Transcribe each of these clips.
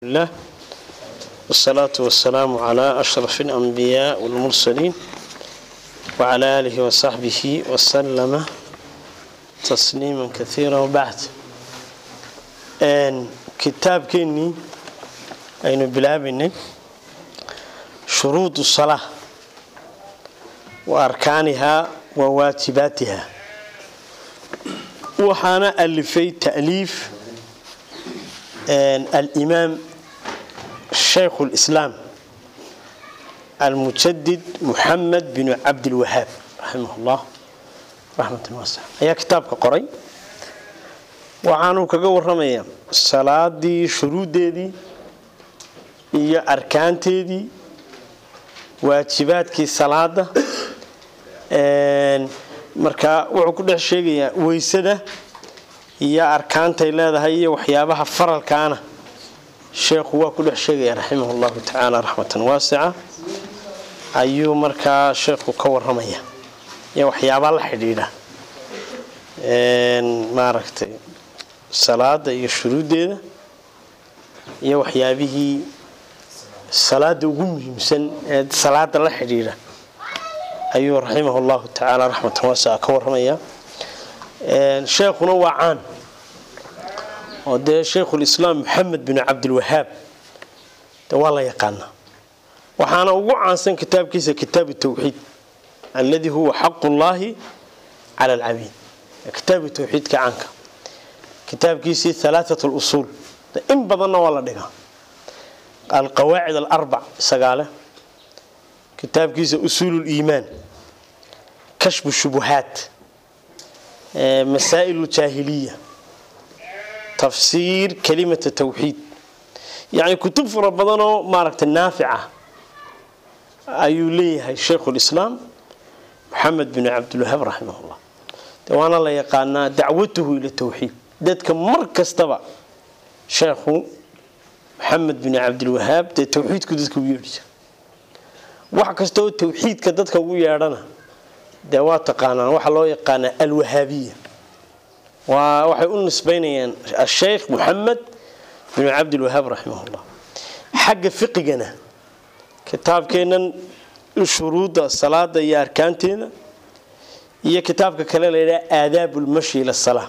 الله والصلاة والسلام على أشرف الأنبياء والمرسلين وعلى آله وصحبه وسلم تسليما كثيرا وبعد أن كتاب كني أين بلابني شروط الصلاة وأركانها وواجباتها وحانا ألفي تأليف الإمام شيخ الإسلام المجدد محمد بن عبد الوهاب رحمه الله رحمة واسعة ayaa kitaabka qoray waxaanuu kaga waramayaa salaadii shuruudeedii iyo arkaanteedii waajibaadkii salaada markaa wuxuu ku dhex sheegayaa weysada iyo arkaantay leedahay iyo waxyaabaha faralkaana sheekhu waa ku dhex sheegaya raximah llahu tacaala raxmatan waasica ayuu markaa sheekhu ka waramaya iyo waxyaabaa la xidhiidha maaragtay salaada iyo shuruuddeeda iyo waxyaabihii salaada ugu muhiimsan ee salaada la xidhiidha ayuu raximah llahu tacaala raxmatan waasica ka waramaya sheekhuna waa caan oo dee shaykhulislaam maxamed bin cabdilwahaab de waa la yaqaanaa waxaana ugu caansan kitaabkiisa kitaabu tawxiid alladii huwa xaqu llaahi cala alcabiid kitaabu tawxiidka caanka kitaabkiisii halaaat lusuul in badanna waa la dhigaa alqawaacid alarbac sagaale kitaabkiisa usuul liimaan kashfu shubuhaat masaa'il ljaahiliya tafsiir kalimata tawxiid yacni kutub fara badanoo maaragtay naafica ayuu leeyahay shaykhulislaam maxamed bin cabdilwahaab raximahullah de waana la yaqaanaa dacwatuhu ila tawxiid dadka mar kastaba sheekhu maxamed bin cabdilwahaab dee tawxiidku dadka ugu yeedhi jira wax kasta oo tawxiidka dadka ugu yeedhana dee waa taqaanaan waxaa loo yaqaanaa alwahaabiya waa waxay u nisbaynayaan asheykh moxamed bin cabdilwahaab raximahullah xagga fiqigana kitaabkeennan shuruudda salaada iyo arkaanteeda iyo kitaabka kale la yidhaha aadaab lmashi ila salaa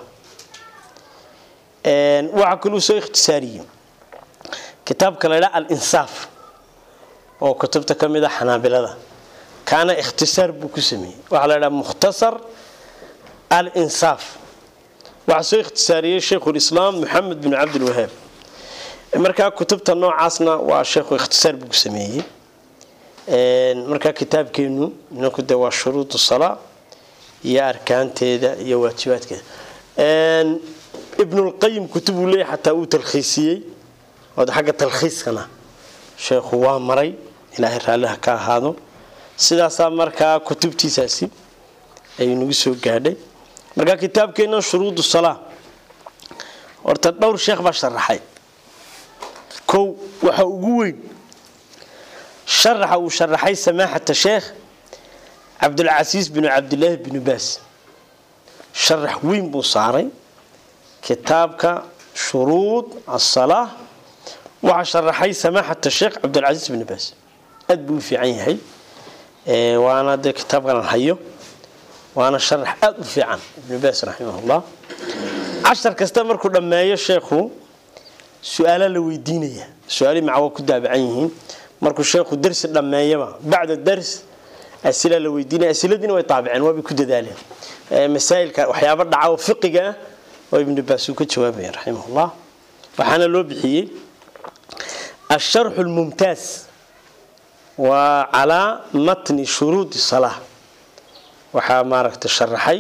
waxaa kaluu soo ikhtisaariyey kitaabka la ydhaha alinsaaf oo kutubta ka mid a xanaabilada kaana ikhtisaar buu ku sameeyey waxaa la ydhaha mukhtasar alinsaaf waxaa soo ikhtisaariyey shaykhulislaam maxamed bin cabdilwahaab markaa kutubta noocaasna waa sheekhu ikhtisaar buu ku sameeyey markaa kitaabkeenu inanku de waa shuruud salaa iyo arkaanteeda iyo waajibaadkeeda ibnulqayim kutubuu leeyahy xataa uu talkhiisiyey oo xagga talkhiiskana sheekhu waa maray ilaahay raalliha ka ahaado sidaasaa markaa kutubtiisaasi ayuu nagu soo gaadhay markaa kitaabkeenna shuruudu salaa horta dhowr sheekh baa sharaxay kow waxa ugu weyn sharaxa uu sharaxay samaaxata sheekh cabdulcasiis binu cabdilaahi binu baas sharax weyn buu saaray kitaabka shuruud asalaa waxaa sharaxay samaaxata sheekh cabdulcasiis binu baas aad buu u fiican yahay waana dee kitaabkanan hayo waana sharax aada u fiican ibnu baas raximahullah cashar kasta markuu dhammeeyo sheekhu su-aala la weydiinaya su-aalihii maca waa ku daabacan yihiin markuu sheekhu darsi dhammeeyaba bacda dars asilaa la weydiinaya asiladiina way taabiceen waabay ku dadaaleen masaa'ilka waxyaaba dhaca oo fiqiga ah oo ibnu baas uu ka jawaabaya raximahullah waxaana loo bixiyey asharxu lmumtaas waa calaa matni shuruudi salaa waxaa maaragta sharaxay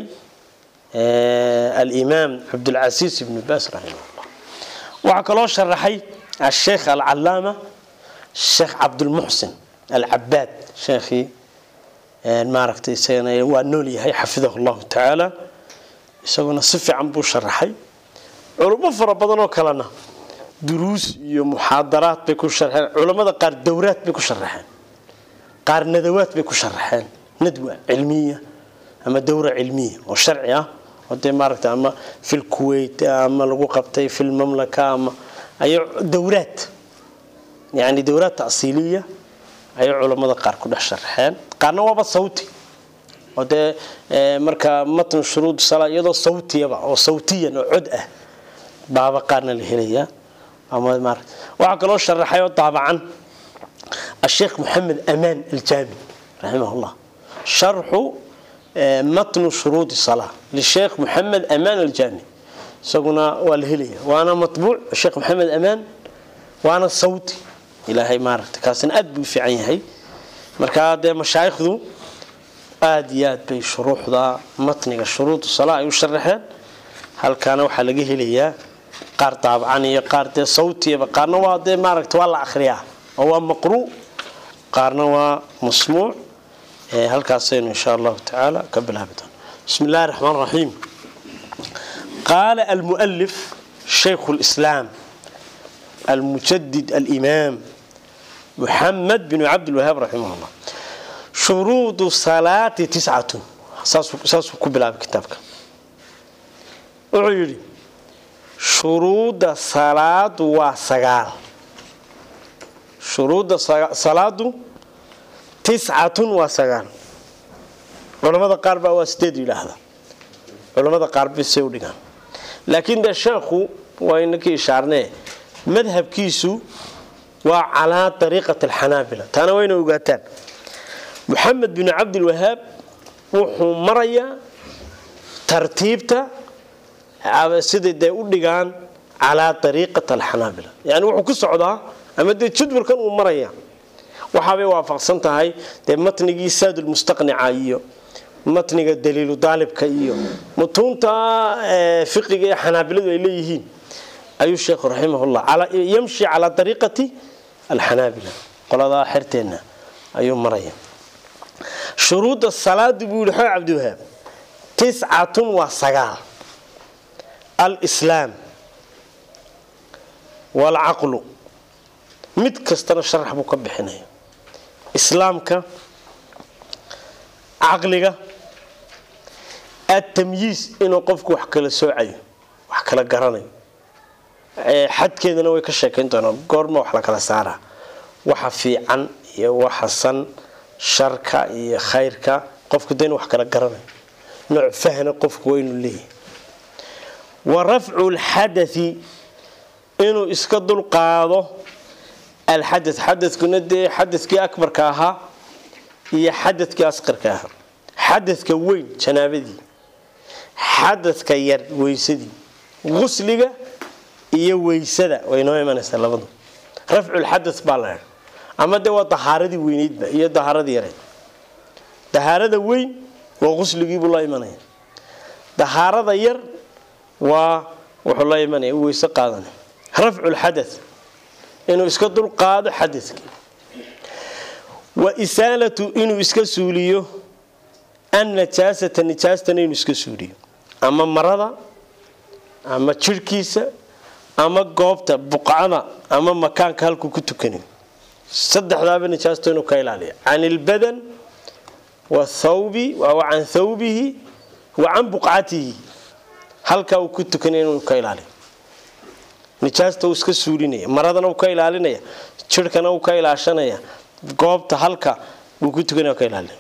alimaam cabdulcasiis ibnu baas raximahullah waxaa kaloo sharaxay asheekh alcalaama sheekh cabdulmuxsin alcabaad sheekhii maaragtay isagana waa nool yahay xafidahu llahu tacaala isaguna si fiican buu sharaxay culummo fara badan oo kalena duruus iyo muxaadaraad bay ku sharxeen culammada qaar dowraad bay ku sharaxeen qaar nadawaad bay ku sharaxeen nadwa cilmiya ama dowra cilmiya oo sharci ah oo dee maaragta ama fil kuwait ama lagu qabtay fil mamlaka ama ay dowraad yani dowlaad ta'siiliya ayay culammada qaar ku dhex sharaxeen qaarna waaba sawti oo dee marka matn shuruud sala iyadoo sawtiyaba oo sawtiyan oo cod ah baaba qaarna la helayaa ama mar waxaa kaloo sharaxay oo daabacan الشيخ محمد أمان الجامي رحمه الله شرح متن شروط الصلاة للشيخ محمد أمان الجامي سقنا والهلية وأنا مطبوع الشيخ محمد أمان وأنا صوتي إلى هاي مارت كاسن أدبي في عيني مركا دي مشايخ ذو آديات بي شروح ذا متن شروط الصلاة يشرحين هل كانوا حلقه لي قار طبعا قار دي صوتي قارنا وادي مارت والله أخريها هو مقروء قارنا ومسموع هل كاسين إن شاء الله تعالى قبل أبدا بسم الله الرحمن الرحيم قال المؤلف شيخ الإسلام المجدد الإمام محمد بن عبد الوهاب رحمه الله شروط الصلاة تسعة ساسو قبل أبدا كتابك أعيري شروط الصلاة وسقال shuruudda salaadu tiscatun waa sagaal culamada qaar baa waa sideed yidhaahda culamada qaar bisay u dhigaan laakiin dee sheekhu waa inakii ishaarnee madhabkiisu waa calaa ariiqati alxanaabila taana wayna ogaataan moxamed bin cabdilwahaab wuxuu marayaa tartiibta siday dee u dhigaan calaa ariiqati alxanaabila yani wuxuu ku socdaa ama dee jadwalkan uu maraya waxaabay waafaqsan tahay dee matnigii saadulmustaqnica iyo matniga daliilu daalibka iyo mutuunta fiqiga ee xanaabiladu ay leeyihiin ayuu sheekhu raximahullah yamshi calaa ariiqati alxanaabila qoladaa xerteenna ayuu maraya shuruudda salaadu buu yihi xoo cabdiwahaab tiscatun waa sagaal alislaam waalcaqlu mid kastana sharax buu ka bixinaya islaamka caqliga atamyiis inuu qofku wax kala soocayo wax kala garanayo xadkeedana way ka sheekayn doonaan goorma wax la kala saaraa waxa fiican iyo waxa san sharka iyo khayrka qofku da inu wax kala garanayo nooc fahna qofku waa inuu leeyahay wa rafcu lxadai inuu iska dulqaado alxada xadakuna dee xadakii akbarka ahaa iyo xadakii asqarka ahaa xadaka weyn janaabadii xadaka yar weysadii qusliga iyo weysada way noo imanaysaa labadu rafculxada baa la ama dee waa dahaaradii weyneydba iyo dahaaradii yareyd dahaarada weyn waa qusligiibuu la imanaya dahaarada yar waa wuxuu la imanaya weyse qaadanay rafculxada inuu iska dulqaado xadakii wa isaalatu inuu iska suuliyo annajaasata nijaastana inuu iska suuliyo ama marada ama jirhkiisa ama goobta buqcada ama makaanka halkuu ku tukanayo saddexdaaba nijaasta inuu ka ilaaliya can ilbadan wathawbi wa can thawbihi wa can buqcatihi halkaa uu ku tukanaya inuu ka ilaaliyo nijaasta uu iska suulinaya maradana uu ka ilaalinaya jirhkana uu ka ilaashanaya goobta halka uu ku tukanaya ka ilaalinaya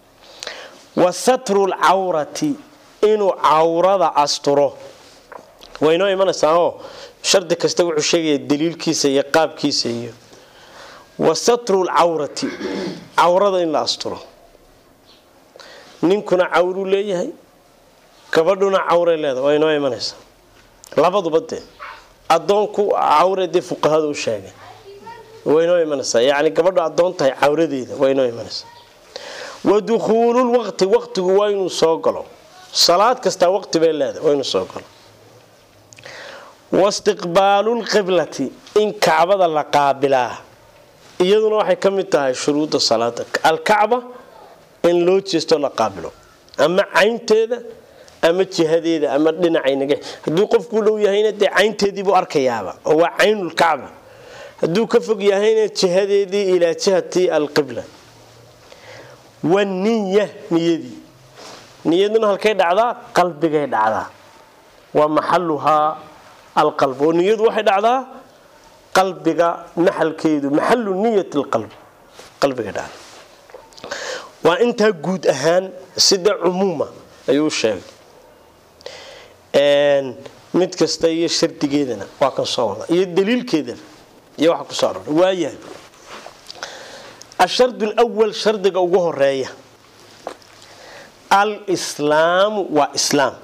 wa satru lcawrati inuu cawrada asturo waynoo imanaysaa oo shardi kasta wuxuu sheegaya daliilkiisa iyo qaabkiisa iyo wa satru lcawrati cawrada in la asturo ninkuna cawruu leeyahay gabadhuna cawray leedahay waa inoo imanaysaa labaduba dee adoonku cawre dee fuqahada u sheegay waynoo imanaysaa yani gabadhu adoon tahay cawradeeda waynoo imanaysaa wa dukhuululwaqti waqtigu waa inuu soo galo salaad kastaa waqti bay leedahay waa inuu soo galo wastiqbaalulqiblati in kacbada la qaabilaa iyaduna waxay ka mid tahay shuruudda salaada alkacba in loo jeesto la qaabilo ama caynteeda ama jihadeeda ama dhinacaynaga hadduu qofku u dhow yahayna dee caynteediibuu arkayaaba oo waa caynulkacba hadduu ka fog yahayna jihadeedii ilaa jihati alqibla waniya niyadii niyaduna halkay dhacdaa qalbigay dhacdaa waa maxaluhaa alqalb oo niyadu waxay dhacdaa qalbiga maxalkeedu maxalu niyat lqalb qalbiga dhaca waa intaa guud ahaan sida cumuuma ayuu sheegay mid kasta iyo shardigeedana waa kan soo wada iyo daliilkeedana iyo waxa kusoo aroray waayahay ashardu lwal shardiga ugu horeeya alslaamu waa islaam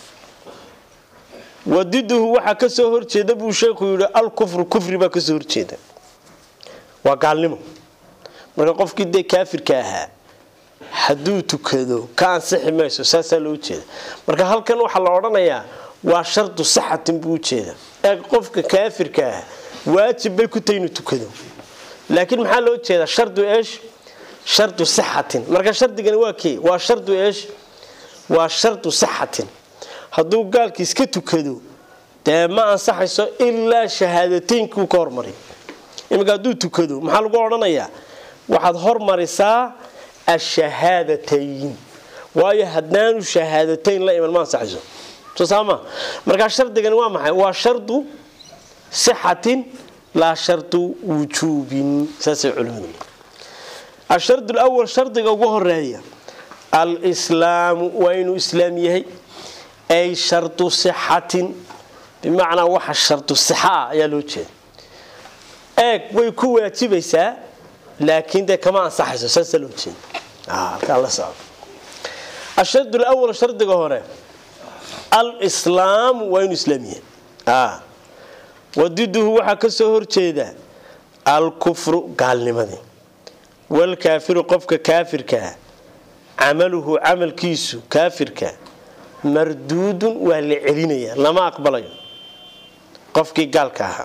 wadiduhu waxaa kasoo horjeeda buu sheekhu yihi alkufru kufri baa kasoo horjeeda waa gaalnimo marka qofkii dee kaafirka ahaa hadduu tukado ka ansixi mayso saasaa loo jeeda marka halkan waxaa la odhanayaa waa shardu saxatin buu ujeeda ee qofka kaafirka ah waajib bay ku tahay inuu tukado laakiin maxaa loo jeedaa shardu eesh shardu sixatin marka shardigani waa kee waa shardu eesh waa shardu sixatin hadduu gaalki iska tukado dee ma ansaxayso ilaa shahaadateynkiu ka hormariy iminka hadduu tukado maxaa lagu odhanayaa waxaad hormarisaa ashahaadatayn waayo haddaanu shahaadatayn la iman ma ansaxayso soo saama markaa shardigani waa maxay waa shardu sixatin laa shardu wujuubin saasay culimadu ashard lwal shardiga ugu horeeya alslaamu waa inuu islaam yahay ay shardu sixatin bimacnaa waxa shardu sixa ah ayaa loo jeeda eeg way ku waajibaysaa laakiin dee kama ansaxayso saasaa loo jeeda halkaa la socdo ashard lwal shardiga hore alslaamu waa inuu islaam yahay wadiduhu waxaa ka soo horjeeda alkufru gaalnimadii walkaafiru qofka kaafirkaa camaluhu camalkiisu kaafirka marduudun waa la celinaya lama aqbalayo qofkii gaalka ahaa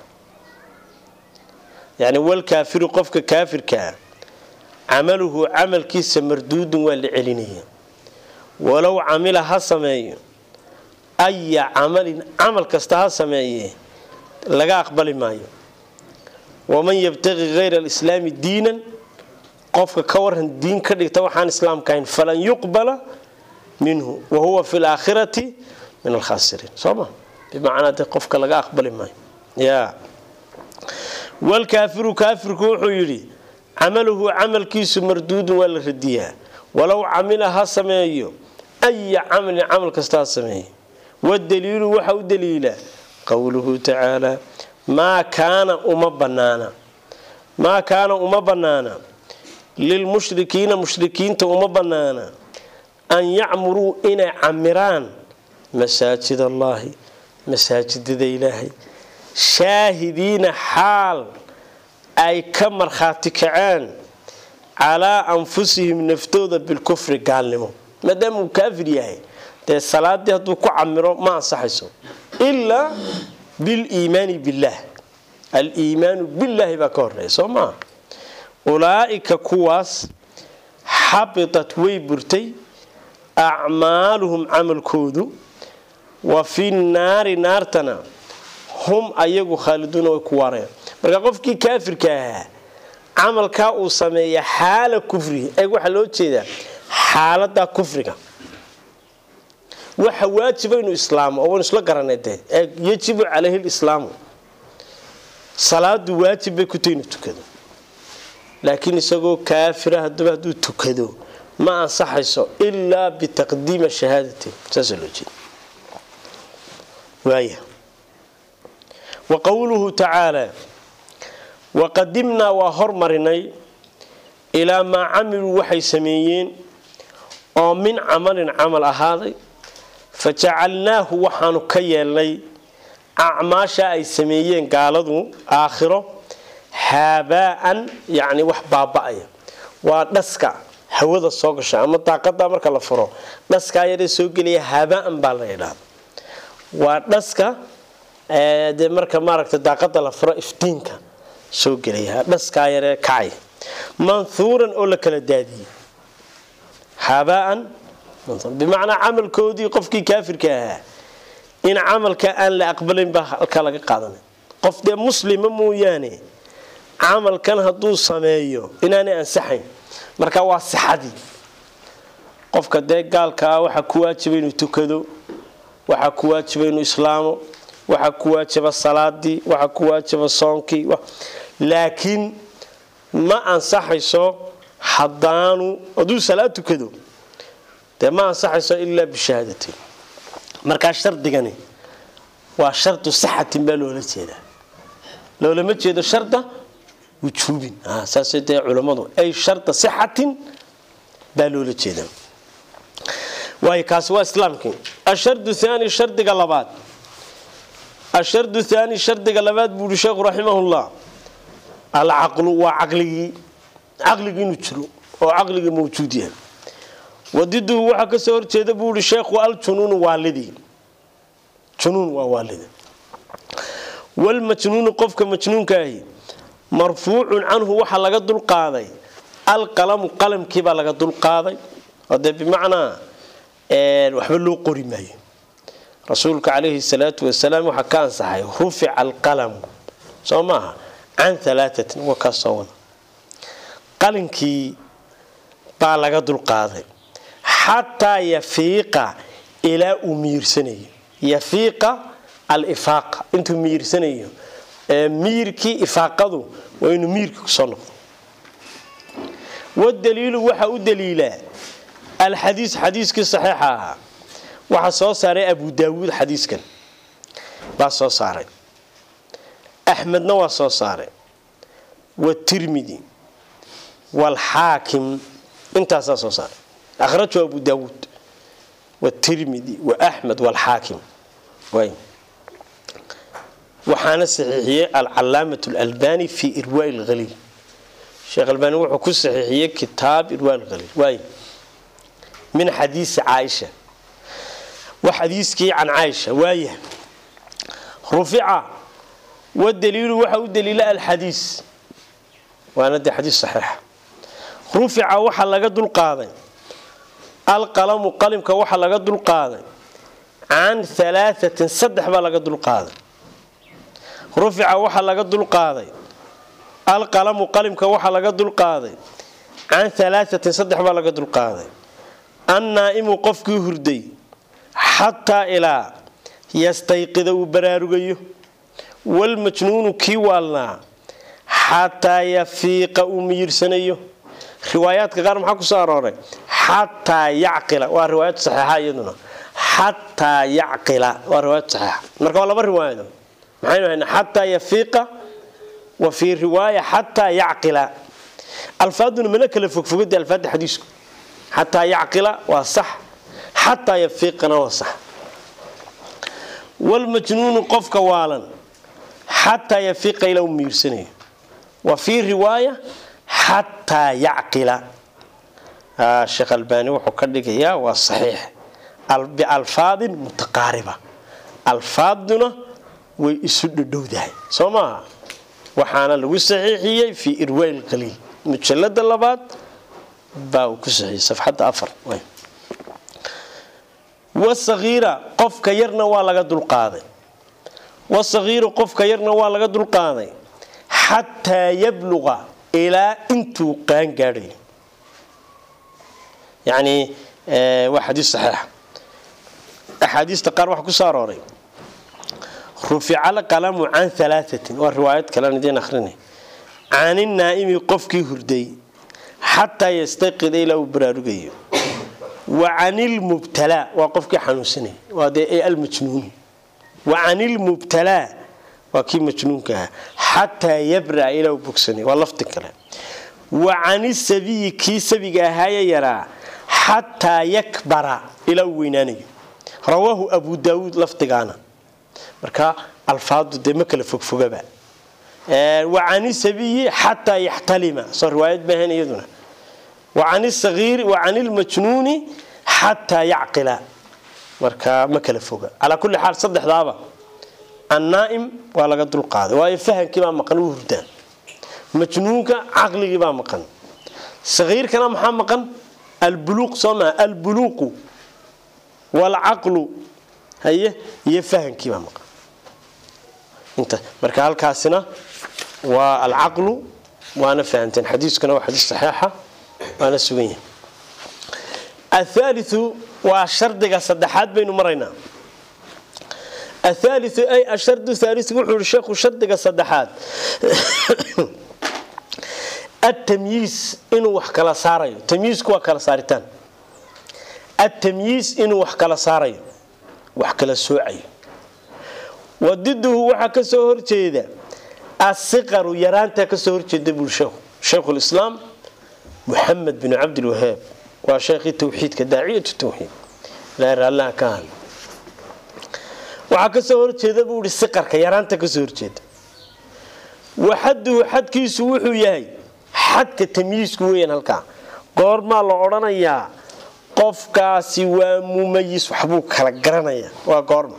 yani walkaafiru qofka kaafirkaa camaluhu camalkiisa marduudun waa la celinaya walow camila ha sameeyo aya camalin camal kasta ha sameeye laga aqbali maayo waman yabtaqi hayra alislaami diinan qofka ka waran diin ka dhigta waxaan islaamka ahayn falan yuqbala minhu wahuwa fi laakhirati min alkhaasiriin sooma bimacnaa de qofka laga aqbali maayo ya walkaafiru kaafirku wuxuu yidhi camaluhu camalkiisu marduudun waa la radiyaa walow camila ha sameeyo aya camalin camal kasta ha sameeyo wadaliilu waxa u daliila qowluhu tacaala maa kaana uma banaana maa kaana uma bannaana lilmushrikiina mushrikiinta uma bannaana an yacmuruu inay camiraan masaajid allaahi masaajidada ilaahay shaahidiina xaal ay ka markhaati kaceen calaa anfusihim naftooda bilkufri gaalnimo maadaama uu kaafir yahay dee salaadii hadduu ku camiro ma ansaxayso ilaa biliimaani billaah aliimaanu billaahi baa ka horeeya soo maa ulaa'ika kuwaas xabitat way burtay acmaaluhum camalkoodu wa fi naari naartana hum ayagu khaaliduuna way ku waareen marka qofkii kaafirka ahaa camalkaa uu sameeya xaala kufrihi eeg waxaa loo jeedaa xaalada kufriga waxa waajiba inuu islaamo oo waynu isla garanay dee eeg yajibu calayhi lislaamu salaadu waajib bay ku tahay inuu tukado laakiin isagoo kaafira haddaba hadduu tukado ma ansaxayso ilaa bitaqdiima shahaadati saasaa loo jeeda waaya wa qowluhu tacaala waqadimnaa waa hormarinay ilaa maa camiluu waxay sameeyeen oo min camalin camal ahaaday fa jacalnaahu waxaanu ka yeelnay acmaasha ay sameeyeen gaaladu aakhiro haabaa'an yacni wax baaba'aya waa dhaska hawada soo gasha ama daaqada marka la furo dhaskaa yaree soo gelaya haabaan baa la yidhaahda waa dhaska dee marka maaragta daaqada la furo iftiinka soo gelaya dhaskaa yaree kacay manhuuran oo la kala daadiyey haabaan bimacnaa camalkoodii qofkii kaafirka ahaa in camalka aan la aqbalayn baa halkaa laga qaadanay qof dee muslima mooyaane camalkan hadduu sameeyo inaanay ansaxayn marka waa sixadii qofka dee gaalkaa waxaa ku waajiba inuu tukado waxaa ku waajiba inuu islaamo waxaa ku waajaba salaadii waxaa ku waajaba soonkii laakiin ma ansaxayso haddaanu hadduu salaad tukado dee ma ansaxayso ilaa bishahaadatin markaa shardigani waa shardu sixatin baa loola jeedaa loolama jeedo sharda wujuubin saasay dee culammadu ay sharda sixatin baa loola jeedaa waayo kaasi waa islaamkii ashardu haani shardiga labaad ashardu haani shardiga labaad buu uhi sheekhu raximahullah alcaqlu waa caqligii caqligii inuu jiro oo caqligii mawjuud yahay wadiduhu waxaa kasoo horjeeda buu ihi sheekhu aljunuunu waalidii junuun waa waalida walmajnuunu qofka majnuunka ahi marfuucun canhu waxaa laga dulqaaday alqalamu qalamkiibaa laga dulqaaday oo dee bimacnaa waxba loo qori maayo rasuulka calayhi salaatu wasalaam waxaa ka ansaxay rufica alqalamu soo maaha can alaaatin waa kaa soo wada qalinkii baa laga dulqaaday xataa yafiiqa ilaa uu miirsanayo yafiiqa alifaaqa intuu miirsanayo miirkii ifaaqadu waa inuu miirkii kusoo noqdo wadaliilu waxaa u daliilaa alxadiis xadiiskii saxiixa ahaa waxaa soo saaray abu daawuud xadiiskan baa soo saaray axmedna waa soo saaray watirmidi waalxaakim intaasaa soo saaray ahraju abu daawuud watirmidi waaxmed waalxaakim waxaana saxiixiyey alcalaamat alalbani fi irwaa lhaliil sheekh albani wuxuu ku saxiixiyey kitaab irwaa lhaliil waay min xadiisi caaisha wax xadiiskii can caaisha waaya rufica wadaliilu waxa u daliila alxadiis waana dee xadiis saxiixa rufica waxaa laga dulqaaday alqalamu qalimka waxaa laga dulqaaday can alaaثatin saddex baa laga dulqaaday rufica waxaa laga dulqaaday alqalamu qalimka waxaa laga dulqaaday can alaaثatin saddex baa laga dulqaaday annaa'imu qofkii hurday xataa ilaa yastayqida uu baraarugayo walmajnuunu kii waalnaa xataa yafiiqa uu miyirsanayo riwaayaadka qaar maxaa kusoo arooray xataa yacqila waa riwaayad saxiixa iyaduna xataa yacqila waa riwaayad saxiixa marka waa laba riwaayado maxaynu haynaa xataa yafiiqa wa fii riwaaya xataa yacqila alfaaduna mana kala fogfogada alfaada xadiisku xataa yacqila waa sax xataa yafiiqana waa sax walmajnuunu qofka waalan xataa yafiiqa ilaa u miirsanayo wa fii riwaaya xataa yacqila sheekh albani wuxuu ka dhigayaa waa saxiix bialfaadin mutaqaariba alfaaduna way isu dhadhowdahay soo maaha waxaana lagu saxiixiyey fii irwaa lqaliil mujalada labaad baa uu ku saxiiyey safxadda afar wasagiira qofka yarna waa laga dulqaaday wasagiiru qofka yarna waa laga dulqaaday xataa yabluqa ilaa intuu qaan gaadhayo yacni waa xadiis saxiixa axaadiista qaar waxaa ku soo arooray rufica alqalamu can alaaثatin waa riwaayad kalean idiin akhrinay can inaa'imi qofkii hurday xataa yastayqida ilaa uu baraarugayo wa can ilmubtalaa waa qofkii xanuunsanaya waa dee almajnuun wa can ilmubtalaa waa kii majnuunka ahaa xataa yabraa ilaa uu bogsanaya waa lafti kale wa can isabiyi kii sabiga ahaaye yaraa xataa yakbara ilaa uu weynaanayo rawaahu abu daawuud lafdigaana marka alfaadu dee ma kala fogfogaba wa can isabiyi xataa yaxtalima soo riwaayad maahan iyaduna wacan sagiiri wa can ilmajnuuni xataa yacqila marka ma kala foga calaa kulli xaal saddexdaaba annaa'im waa laga dulqaaday waayo fahamkii baa maqan u hurdaan majnuunka caqligii baa maqan sagiirkana maxaa maqan albuluuq soo maa albuluuqu waalcaqlu haye iyo fahamkii baa maqan inta marka halkaasina waa alcaqlu waana fahamteen xadiiskuna waa xadiis saxiixa waana sugan yahay athaaliu waa shardiga saddexaad baynu maraynaa athaaliu ay ashardu thaaliu wuxuu yihi sheekhu shardiga saddexaad atamyiis inuu wax kala saarayo tamyiisku waa kala saaritaan atamyiis inuu wax kala saarayo wax kala soocayo wadiduhu waxaa kasoo horjeeda asiqaru yaraanta kasoo horjeeda buu sheekhu sheikhulislaam muxamed bin cabdilwahaab waa sheekhii towxiidka daaciyatu towxiid ilaahay raalliha ka ahay waxaa kasoo horjeeda buu ihi siqarka yaraanta kasoo horjeeda waxaduhu xadkiisu wuxuu yahay xadka tamyiisku weyan halkaa goormaa la odhanayaa qofkaasi waa mumayis waxbuu kala garanaya waa goorma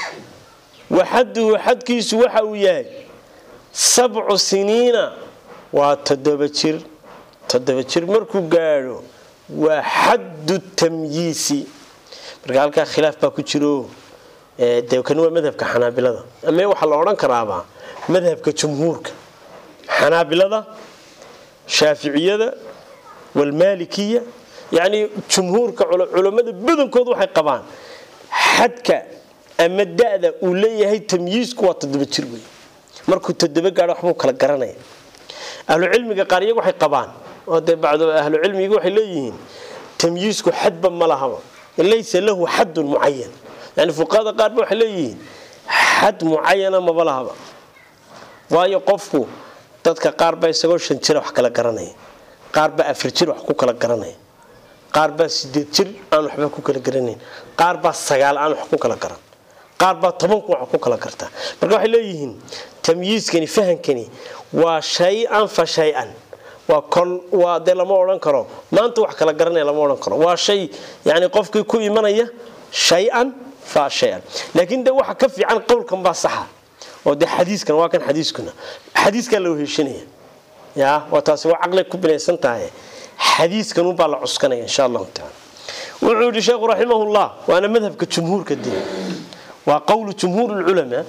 waxaduhu xadkiisu waxa uu yahay sabcu siniina waa toddoba jir toddoba jir markuu gaadho waa xaddu tamyiisi marka halkaa khilaaf baa ku jiro de kani waa madhabka xanaabilada ama waxaa la odhan karaabaa madhabka jumhuurka xanaabilada shaaficiyada walmaalikiya yacnii jumhuurka culammada badankood waxay qabaan xadka ama da-da uu leeyahay tamyiisku waa toddoba jir wey markuu toddoba gaadho waxbuu kala garanaya ahlucilmiga qaar iyagu waxay qabaan oo dee bacdo ahlucilmiga waxay leeyihiin tamyiisku xadba ma lahaba laysa lahu xadun mucayan yani fuqahada qaarba waxay leeyihiin xad mucayana maba lahaba waayo qofku dadka qaarbaa isagoo shan jira wax kala garanaya qaarbaa afar jir wax ku kala garanaya qaarbaa sideed jir aan waxba ku kala garanayn qaarbaa sagaal aan wax ku kala garan qaarbaa tobanku wax ku kala gartaa marka waxay leeyihiin tamyiiskani fahankani waa shay-an fa shay-an waa kol waa dee lama odhan karo maanta wax kala garanaya lama odhan karo waa shay yani qofkii ku imanaya shay-an fa shay-an laakiin de waxa ka fiican qowlkan baa saxa oo de xadiiskan waa kan xadiiskuna xadiiskaa la weheshanaya ya waa taasi waa caqli ku binaysan tahay xadiiskan unbaa la cuskanaya insha allahu taala wuxuu yihi sheekhu raximahullah waana madhabka jumhuurka dee waa qowlu jumhuur lculamaa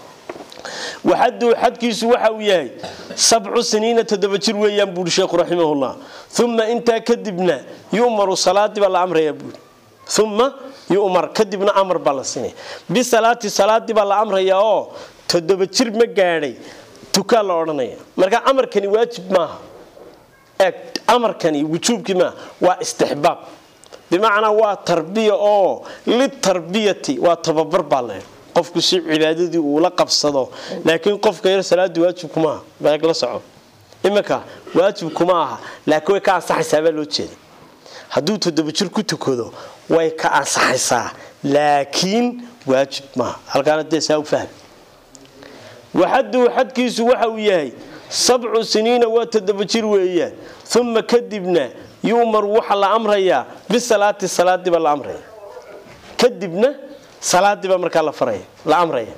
waxaduu xadkiisu waxa uu yahay sabcu siniina toddoba jir weeyaan buuri sheekhu raximahullah uma intaa kadibna yumaru salaadii baa la amraya buuri uma yumar kadibna amar baa la siinaya bisalaati salaadii baa la amraya oo toddoba jir ma gaadhay tukaa la odhanaya marka amarkani waajib maaha eeg amarkani wujuubkii maaha waa istixbaab bimacnaa waa tarbiya oo litarbiyati waa tababar baa le qofku si cibaadadii uula qabsado laakiin qofka yar salaadii waajibkumaaha baag la soco iminka waajibkuma aha laakiin way ka ansaxaysaa baa loo jeeda hadduu toddoba jir ku tukado way ka ansaxaysaa laakiin waajib maaha halkaana dee saa u fahmi waxaduhu xadkiisu waxa uu yahay sabcu siniina waa toddoba jir weeyaan uma kadibna yu'maru waxaa la amrayaa bisalaati salaadiibaa la amraya kadibna salaadiibaa markaa la faraya la amraya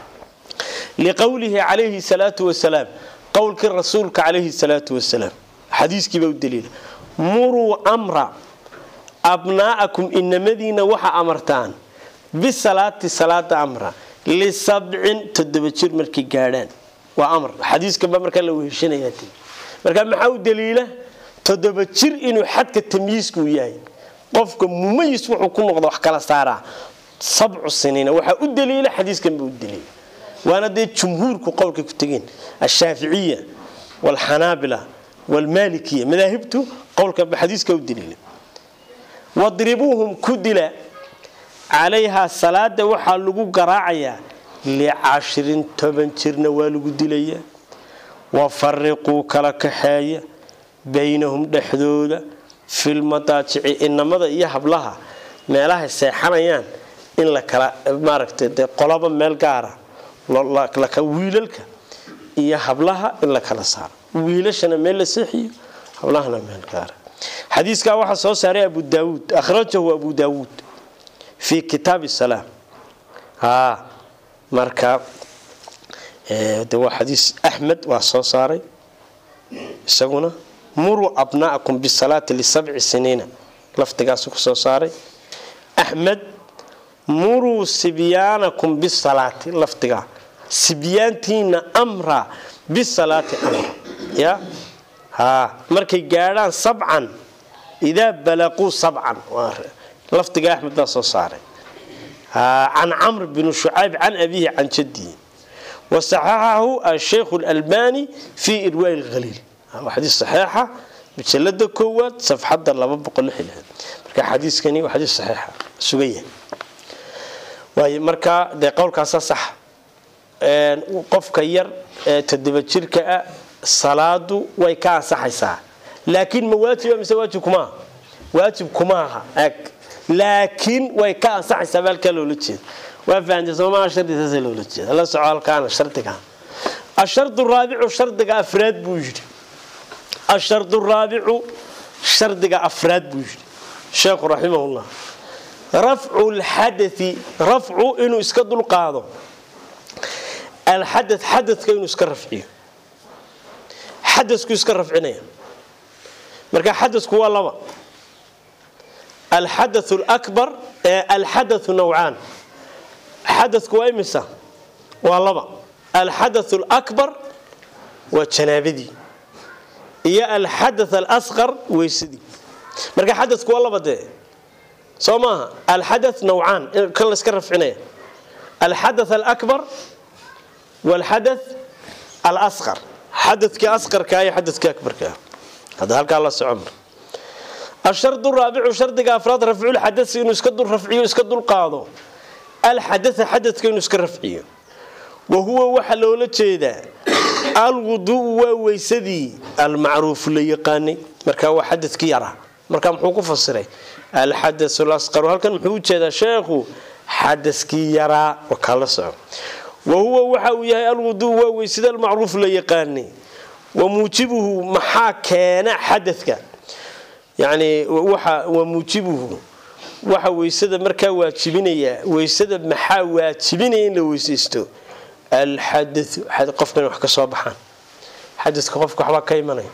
liqowlihi calayhi salaatu wasalaam qowlkii rasuulka calayhi salaatu wasalaam xadiiskiibaa u daliila muruu amra abnaa'akum inamadiina waxa amartaan bisalaati salaada amra lisabcin toddoba jir markay gaadhaan waa amar xadiiskanbaa markaa la weheshanaya markaa maxaa u daliila toddoba jir inuu xadka tamyiiska uu yahay qofka mumayis wuxuu ku noqda wax kala saaraa sabcu siniina waxaa u daliila xadiiskanba u daliila waana dee jumhuurku qowlkay ku tegeen ashaaficiya walxanaabila walmaalikiya madaahibtu qowlkanba xadiiska u daliila wadribuuhum ku dila calayhaa salaada waxaa lagu garaacayaa licashirin toban jirna waa lagu dilayaa wafariquu kala kaxeeya baynahum dhexdooda filmadaajici inamada iyo hablaha meelahay seexanayaan in la kala maaragtay dee qolaba meel gaara wiilalka iyo hablaha in la kala saaro wiilashana meel la seexiyo hablahana meel gaara xadiiskaa waxaa soo saaray abu daawuud akhrajahu abu daawuud fi kitaabi salaam marka de waa xadiis axmed waa soo saaray isaguna muruu abna'akum bisalaati lisabci siniina lafdigaasu ku soo saaray axmed muruu sibyaanakum bisalaati lafdigaa sibyaantiina amra bisalaati amra ya ha markay gaadhaan sabcan idaa balaquu sabcan lafdiga axmed baa soo saaray can camr bn shucayb can abihi can jadihi wasaxaxahu asheikh اlalbani fi irwaa اhaliil waa xadiis saxiixa majalada koowaad safxada marka xadiiskani waa xadiis saxiixa sugan yahay waay marka dee qowlkaasa sax qofka yar ee toddoba jirka ah salaadu way ka ansaxaysaa laakiin ma waajiba mise waajib kumaaha waajib kumaaha eg laakiin way ka ansaxaysaa ba halkaa loola jeeda waa fahamtay soomaa shardisaasa loola jeeda la soco halkaana shardiga ashardu raabicu shardiga afraad buu yidhi ashardu raabicu shardiga afraad buu yidhi sheekhu raximahullah rafcu lxadai rafcu inuu iska dulqaado alxada xadadka inuu iska rafciyo xadasku iska rafcinaya marka xadasku waa laba alxadathu lakbar alxadathu nawcaan xadasku waa imisa waa laba alxadathu alakbar waa janaabadii iyo alxadath alasqar weysadii marka xadasku waa laba dee soo maaha alxadath nawcaan kan la iska rafcinaya alxadath alakbar walxadath alasqar xadadkii asqarkaa iyo xadadkii akbarkaa hadda halkaa la soco mar ashardu raabicu shardiga afraad rafculxadasi inuu iska dul rafciyo iska dulqaado alxadatha xadadka inuu iska rafciyo wa huwa waxaa loola jeedaa alwuduu waa weysadii almacruufu la yaqaanay marka waa xadadkii yaraa marka muxuu ku fasiray alxadath lasqaru halkan muxuu u jeedaa sheekhu xadaskii yaraa wakaa la soco wahuwa waxa uu yahay alwuduu waa weysada almacruuf la yaqaanay wa muujibuhu maxaa keena xadadka yani wa muujibuhu waxa weysada markaa waajibinaya weysada maxaa waajibinaya in la weysaysto alxadau qofkan wax ka soo baxaan xadadka qofka waxbaa ka imanaya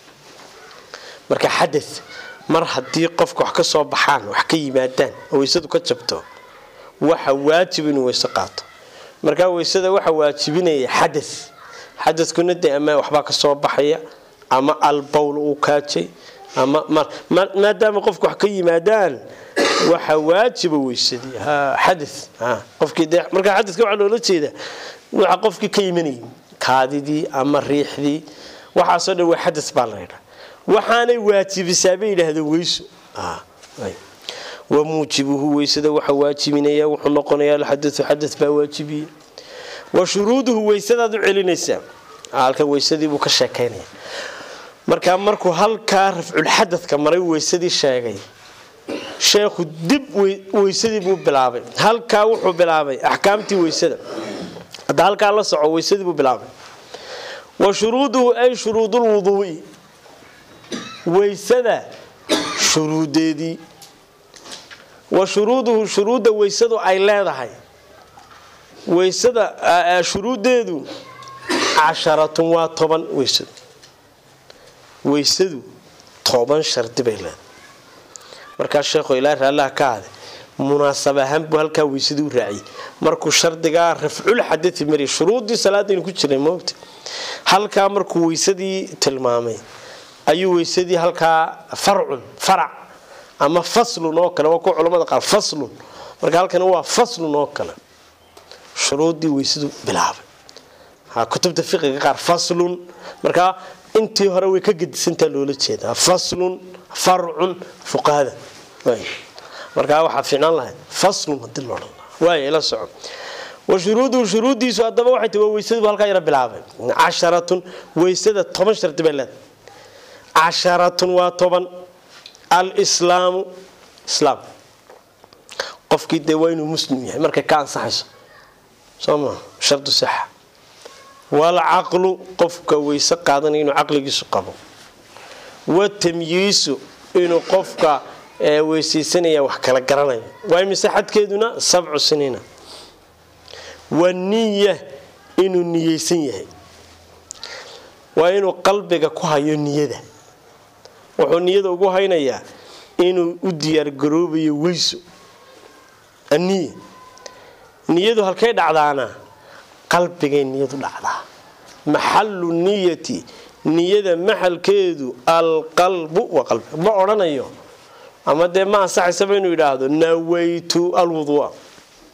marka xada mar haddii qofka wax ka soo baxaan wax ka yimaadaan oo weysadu ka jabto waxa waajib inuu weyse qaato markaa weysada waxa waajibinaya xada xadadkuna de ama waxbaa kasoo baxaya ama albowl uu kaajay ama maadaama qofka wax ka yimaadaan waxa waajiba weysadii xada qofkii de markaa xadadka waxaa loola jeeda waxa qofkii ka imanayay kaadidii ama riixdii waxaasoo dhan waa xada baa la ydhaa waxaanay waajibisaa bay yidhaahdeen weyso wa muujibuhu weysada waxa waajibinaya wuxuu noqonaya alxadau xada baa waajibiya wa shuruuduhu weysadaad u celinaysaa halkan weysadiibuu ka sheekaynaya markaa markuu halkaa rafculxadadka maray weysadii sheegay sheekhu dib weysadii buu bilaabay halkaa wuxuu bilaabay axkaamtii weysada hadda halkaa la soco weysadii buu bilaabay wa shuruuduhu ay shuruudulwuduui weysada shuruudeedii wa shuruuduhu shuruudda weysadu ay leedahay weysada shuruuddeedu casharatun waa toban weysadu weysadu toban shardi bay leedahay markaa sheekhu ilaa raallaha ka hade munaasab ahaan buu halkaa weysadii u raaciyay markuu shardigaa rafcul xadai mariya shuruuddii salaadaynu ku jiray moogta halkaa markuu weysadii tilmaamay ayuu weysadii halkaa farcun farac ama faslun oo kale waa kuwa culamada qaar faslun marka halkani waa faslun oo kale shuruuddii weysadu bilaabay kutubta fiqiga qaar faslun markaa intii hore way ka gedisantaa loola jeeda faslun farcun fuqahada markaa waxaa fiicnaan lahayd faslun hadii loodhan waay la soco wa shuruuduhu shuruuddiisu haddaba waxay tahi waa weysadiibu halkaa yara bilaabay casharatun weysada toban shardi bay leedahay casharatun waa toban alslaamu islaam qofkii dee waa inuu muslim yahay markay ka ansaxayso soo maa shardu saxa walcaqlu qofka weyse qaadanaya inuu caqligiisu qabo watamyiisu inuu qofka weysaysanaya wax kala garanayo waa mise xadkeeduna sabcu siniina waniya inuu niyeysan yahay waa inuu qalbiga ku hayo niyada wuxuu niyada ugu haynayaa inuu u diyaargaroobayo weyso aniya niyadu halkay dhacdaana qalbigay niyadu dhacdaa maxalu niyati niyada maxalkeedu alqalbu waa qalbi ma odhanayo ama dee ma ansaxaysaba inuu yidhaahdo nawaytu alwudua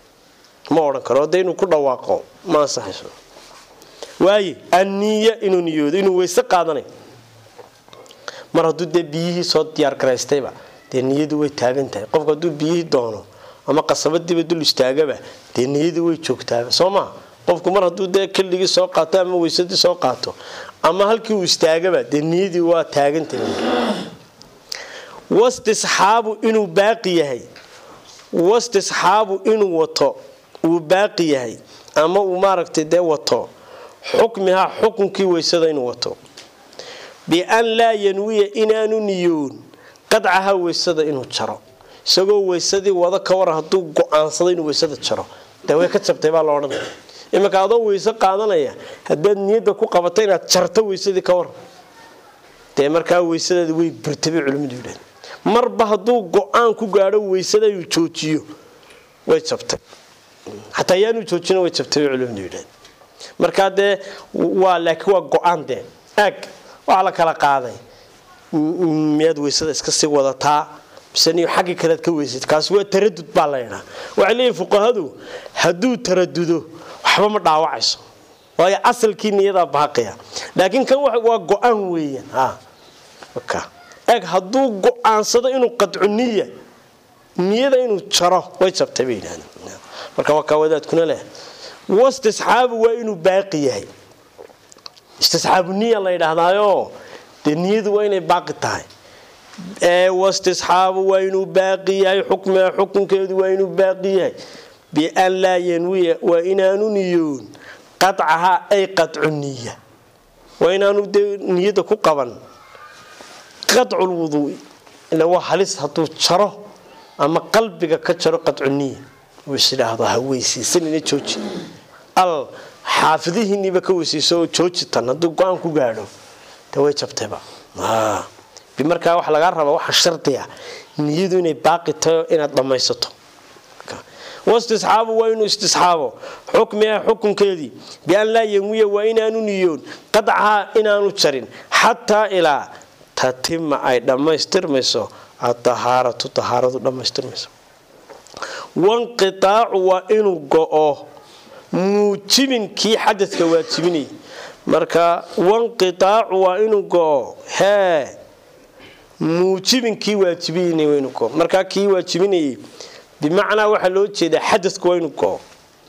ma odhan karo de inuu ku dhawaaqo ma ansaxayso waaye anniya inuu niyoodo inuu weyse qaadanayo mar hadduu dee biyihii soo diyaar garaystayba dee niyadu way taagan tahay qofku hadduu biyihii doono ama qasabadiiba dul istaagaba dee niyadu way joogtaaba soo maa qofku mar hadduu dee keligii soo qaato ama weysadii soo qaato ama halkii uu istaagaba dee niyadii waa taagantahay wastisxaabu inuu baaqi yahay wastisxaabu inuu wato uu baaqi yahay ama uu maaragtay dee wato xukmihaa xukunkii weysada inuu wato bian laa yanwiya inaanu niyoon qadcaha weysada inuu jaro isagoo weysadii wada ka waran hadduu go-aansado inuu weysada jaro dee way ka jabtay baa la odhanaya iminka adoo weyse qaadanaya haddaad niyadda ku qabato inaad jarto weysadii ka waran dee markaa weysadaadi way burtabay culimmadu yidhahd marba hadduu go-aan ku gaadho weysada inuu joojiyo way jabtay xataa yaanu joojina way jabtay bay culimmadu yidhahd markaa dee waa laakiin waa go-aan dee aag waxaa la kala qaaday miyaad weysada iska sii wadataa mise niyo xaggii kalead ka weysad kaasi waa taradud baa la ydhaa waxay leeyihin fuqahadu hadduu taradudo waxba ma dhaawacayso waayo asalkii niyadaa baaqaya laakiin kan waa go-aan weeyaan eeg hadduu go-aansado inuu qadcu niya niyada inuu jaro way jabtay bay yidhahdeen marka waa kaa wadaadkuna leh wastisxaabu waa inuu baaqi yahay istisxaabu niya la yidhaahdaayo dee niyadu waa inay baaqi tahay wastisxaabu waa inuu baaqi yahay xukmiha xukunkeedu waa inuu baaqi yahay bian laa yanwiya waa inaanu niyoon qadcahaa ay qadcu niya waa inaanu dee niyada ku qaban qadculwuduui ila waa halis hadduu jaro ama qalbiga ka jaro qadcu niya isidhaahdo ha weysaysanina jooji al xaafidihiiniiba ka weysayso oo jooji tan hadduu go-aan ku gaadho de way jabtayba markaa waxa lagaa raba waxa shardiya niyadu inay baaqi tahay inaad dhammaysato wastisxaabu waa inuu istisxaabo xukmiha xukunkeedii bian laa yanwiya waa inaanu niyoon qadcahaa inaanu jarin xataa ilaa tatima ay dhammaystirmayso adahaaratu dahaaradu dhammaystirmayso wanqitaacu waa inuu go-o muujibin kii xadadka waajibinayay marka wanqitaacu waa inuu go-o hee muujibin kii waajibinay waa inuu go markaa kii waajibinayay bimacnaa waxaa loo jeedaa xadadku waa inuu go-o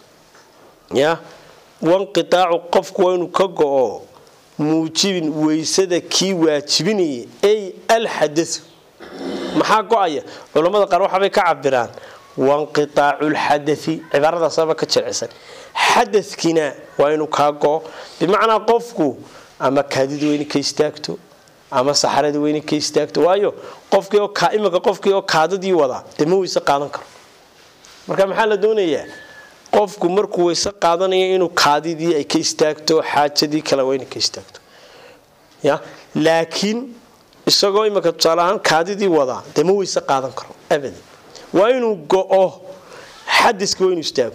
ya wanqitaacu qofku waa inuu ka go-o muujibin weysada kii waajibinayay ay alxadau maxaa go-aya culammada qaar waxaabay ka cabiraan wanqitaacu lxadai cibaaradaasaba ka jircisan xadadkiina waa inuu kaa go-o bimacnaa qofku ama kaadidu waa inay ka istaagto ama saxaradii waa inay ka istaagto waayo qofkii oo imika qofkii oo kaadadii wadaa dee ma weyse qaadan karo marka maxaa la doonayaa qofku markuu weyse qaadanaya inuu kaadidii ay ka istaagto xaajadii kale waa inay ka istaagto ya laakiin isagoo imika tusaale ahaan kaadidii wadaa dee ma weyse qaadan karo abadan waa inuu go-o xadiska waa inuu istaago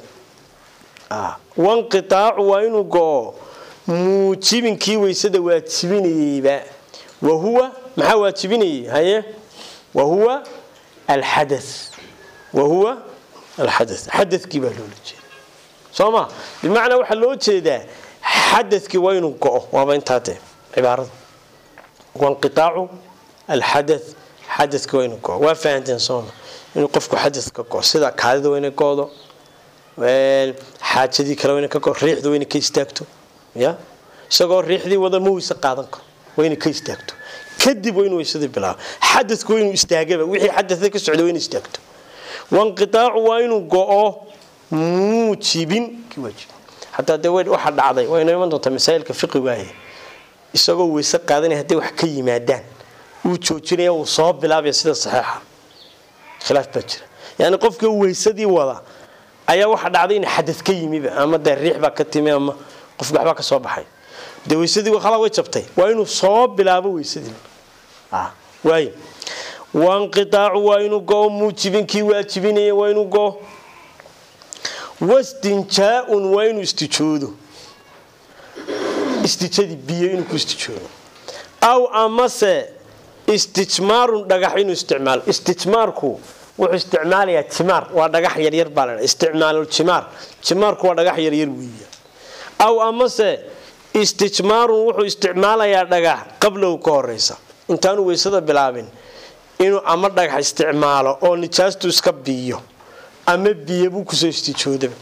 wanqitaacu waa inuu go-o muujibinkii weysada waajibinayeyba wahuwa maxaa waajibinayay haye wahuwa alxada wahuwa alxada xadakii baa loola jeeda soo ma bimacnaa waxaa loo jeedaa xadakii waa inuu go-o waaba intaa dee cibaarada wanqitaacu alxada xadakii waa inuu go-o waa fahanteen sooma inuu qofku xadadka go sida kaadida waa inay go-do xaajadii kale waa inay ka go riixda waa inay ka istaagto ya isagoo riixdii wada ma weyse qaadan karo waa inay ka istaagto kadib waa inu weysadii bilaabo xadadku waa inuu istaagaba wixii xadada ka socda waa inay istaagto wanqitaacu waa inuu go-o muujibin xataa dee waxaa dhacday waa inoo iman doontaa masaa'ilka fiqigaaye isagoo weyse qaadanaya hadday wax ka yimaadaan wuu joojinaya wuu soo bilaabaya sida saxiixa khilaaf baa jira yani qofkii weysadii wada ayaa waxa dhacday in xadad ka yimiba ama dee riix baa ka timi ama qofki waxbaa ka soo baxay dee weysadii khalaa way jabtay waa inuu soo bilaabo weysadii waay wanqitaacu waa inuu go-o muujibinkii waajibinaya waa inuu go-o wastinjaa-un waa inuu istijoodo istijadii biyo inuu ku istijoodo aw amase istijmaarun dhagax inuu isticmaalo istijmaarku wuxuu isticmaalayaa jimaar waa dhagax yaryar baa la isticmaalul jimaar jimaarku waa dhagax yaryar weeya aw amase istijmaarun wuxuu isticmaalayaa dhagax qablow ka horeysa intaanu weysada bilaabin inuu ama dhagax isticmaalo oo nijaastu iska biyo ama biyo buu kusoo istijoodaba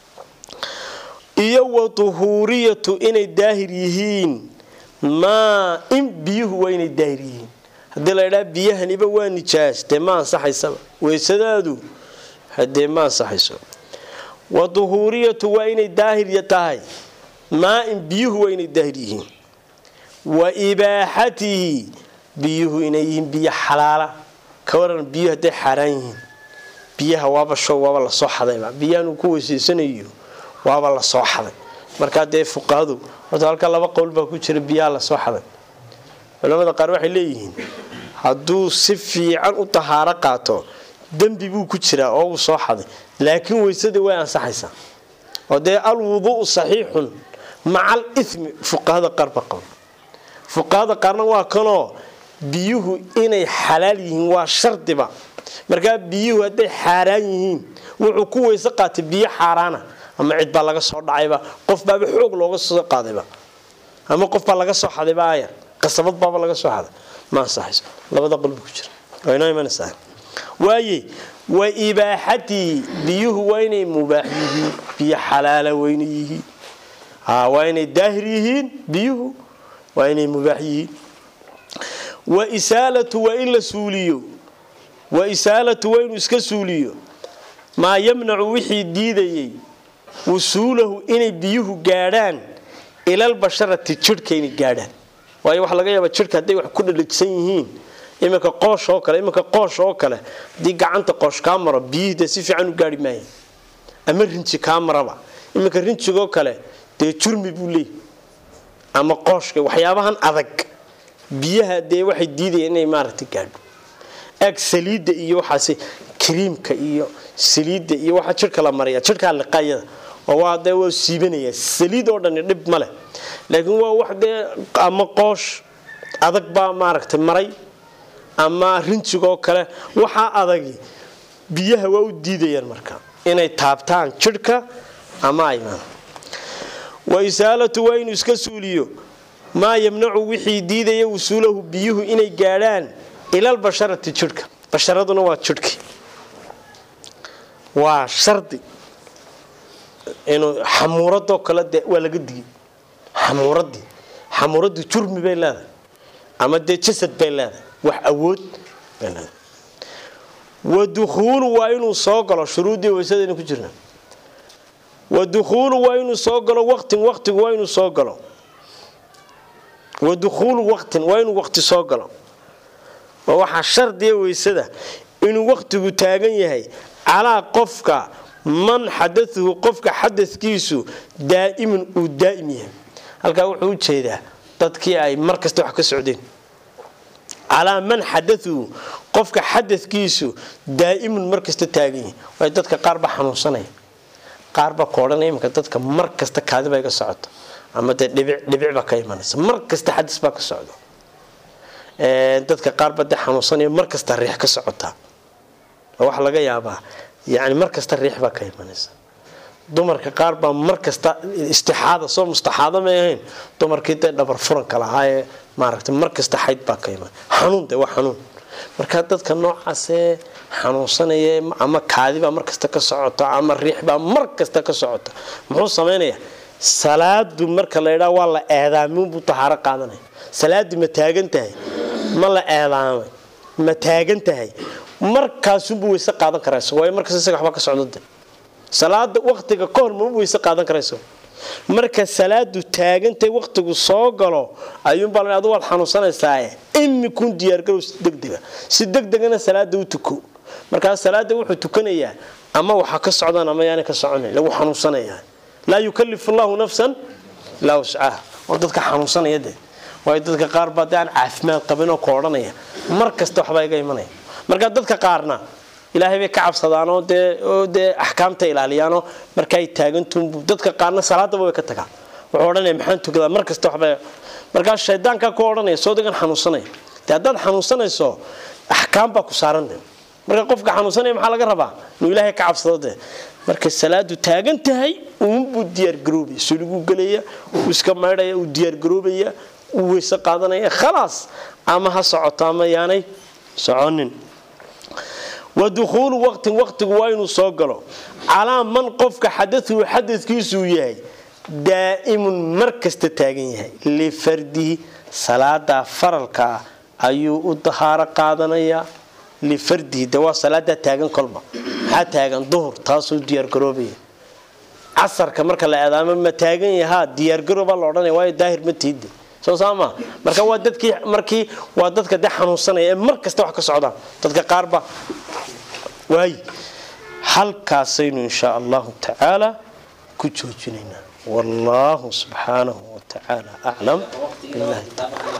iyo wa duhuuriyatu inay daahir yihiin maa in biyuhu waa inay daahir yihiin haddii la ydhaa biyahaniba waa nijaas dee ma ansaxaysaba weysadaadu hadee ma ansaxayso wa duhuuriyatu waa inay daahir tahay maa in biyuhu waa inay daahir yihiin wa ibaaxatihi biyuhu inay yihiin biyo xalaala ka waran biyuhu hadday xaaraan yihiin biyaha waaba show waaba lasoo xadayba biyahanuu ku weysaysanayo waaba lasoo xaday markaa dee fuqahadu horta halka laba qowl baa ku jira biyaha lasoo xaday culamada qaar waxay leeyihiin hadduu si fiican u tahaaro qaato dembi buu ku jiraa oo uu soo xaday laakiin weysadii way ansaxaysaa oo dee alwuduu'u saxiixun maca al ithmi fuqahada qaar ba qaba fuqahada qaarna waa kanoo biyuhu inay xalaal yihiin waa shardiba markaa biyuhu hadday xaaraan yihiin wuxuu ku weyse qaatay biyo xaaraana ama cid baa laga soo dhacayba qof baaba xoog looga soo qaadayba ama qof baa laga soo xadayba ayar qasabad baaba laga soo xaday ma ansaxayso labada qolba ku jira waa inoo imanaysaa waaye wa ibaaxatii biyuhu waa inay mubaax yihiin biyo xalaala wayna yihiin waa inay daahir yihiin biyuhu waa inay mubaax yihiin wa isaalatu waa in la suuliyo wa isaalatu waa inuu iska suuliyo maa yamnacu wixii diidayay wusuulahu inay biyuhu gaadhaan ilalbasharati jidhka inay gaadhaan waayo waxaa laga yaabaa jidhka hadday wax ku dhadhagsan yihiin iminka qoosh oo kale iminka qoosh oo kale haddii gacanta qoosh kaa maro biyihii dee si fiican u gaari maaya ama rinji kaa maraba iminka rinjigoo kale dee jurmi buu leeyahy ama qooshka waxyaabahan adag biyaha dee waxay diidaya inay maaragtay gaadho ag saliidda iyo waxaas kariimka iyo saliidda iyo waxaa jidhka la maraya jidhkaa liqayada oo waa dee waa siibanaya saliid oo dhani dhib ma leh laakiin waa wax dee ama qoosh adag baa maaragtay maray ama rinjigoo kale waxaa adagi biyaha waa u diidayaan marka inay taabtaan jidhka ama aymaan wa isaalatu waa inuu iska suuliyo maa yamnacu wixii diidaya wusuulahu biyuhu inay gaadhaan ilalbasharati jidhka basharaduna waa jidhkii waa shardi inuu xamuuradoo kale de waa laga digay xamuuradii xamuuradii jurmi bay leedahay ama dee jasad bay leedahay wax awood bay leedahay wa dukhuulu waa inuu soo galo shuruuddii weysadayna ku jirna wa dukhuulu waa inuu soo galo waqtin waqtigu waa inuu soo galo wa dukhuulu waqtin waa inuu waqti soo galo oo waxaa shardiya weysada inuu waqtigu taagan yahay calaa qofka man xadauhu qofka xadadkiisu daa'imun uu daa'im yahay halkaa wuxuu u jeedaa dadkii ay mar kasta wax ka socdeen calaa man xadauhu qofka xadadkiisu daa'imun mar kasta taagan yahay waay dadka qaar ba xanuunsanaya qaar ba koodhanaya iminka dadka mar kasta kaadiba iga socoto ama dee dhibic dhibic baa ka imanaysa mar kasta xadis baa ka socda dadka qaarba dee xanuunsanaya mar kasta riix ka socotaa oo waxaa laga yaabaa yani mar kasta riix baa ka imanaysa dumarka qaar baa mar kasta istixaada soo mustaxaado may ahayn dumarkii dee dhabar furanka lahaa ee maaragtay mar kasta xayd baa ka iman xanuun dee waa xanuun marka dadka noocaasee xanuunsanaya ama kaadibaa mar kasta ka socota ama riix baa mar kasta ka socota muxuu samaynayaa salaadu marka la ydhaa waa la eedaaminbuu tahaaro qaadanaya salaadii ma taagan tahay ma la eedaamay ma taagan tahay markaasunbuu weyse qaadan karayso waayo markas isaga waxba ka socdode salaada waqtiga ka hor mama weyse qaadan karayso marka salaadu taagantay waqtigu soo galo ayuunbaa la adu waad xanuunsanaysaa imikun diyaargarow si degdega si degdegana salaada u tuko markaa salaada wuxuu tukanayaa ama waxa ka socdaan ama yaana ka soconayn lagu xanuunsanaya laa yukalifu llahu nafsan ilaa wuscaha oo dadka xanuunsanaya de waayo dadka qaar baa de aan caafimaad qabin oo ka odhanaya mar kasta waxbaa iga imanaya marka dadka qaarna ilaahay bay ka cabsadaanoo dee oo dee axkaamta ilaaliyaanoo markaay taagantuunbu dadka qaarna salaadaba way ka tagaan wuxuu odhanaya maxaan tukadaa mar kasta waxba markaa shaydaankaa ku odhanaya soo degan xanuunsanaya dee haddaad xanuunsanayso axkaam baa ku saaran de marka qofka xanuunsanaya maxaa laga rabaa inuu ilaahay ka cabsado dee marka salaadu taagan tahay uunbuu diyaargaroobaya suliguu gelaya uu iska maydhaya uu diyaargaroobaya uu weyse qaadanaya khalaas ama ha socoto ama yaanay soconin wa dukhuulu waqtin waqtigu waa inuu soo galo calaa man qofka xadatuhu xadadkiisuu yahay daa'imun mar kasta taagan yahay lifardihi salaadaa faralkaa ayuu u dahaaro qaadanayaa lifardihi de waa salaadaa taagan kolba maxaa taagan duhur taasuu diyaargaroobaya casarka marka la eedaamo ma taagan yahaa diyaargaroobaa la odhanaya waayo daahir ma tiide soo saama marka waa dadkii markii waa dadka de xanuunsanaya ee mar kasta wax ka socdaan dadka qaarba waay halkaasaynu insha allahu tacaala ku joojinaynaa والله سبحانه وتعالى أعلم بالله تعالى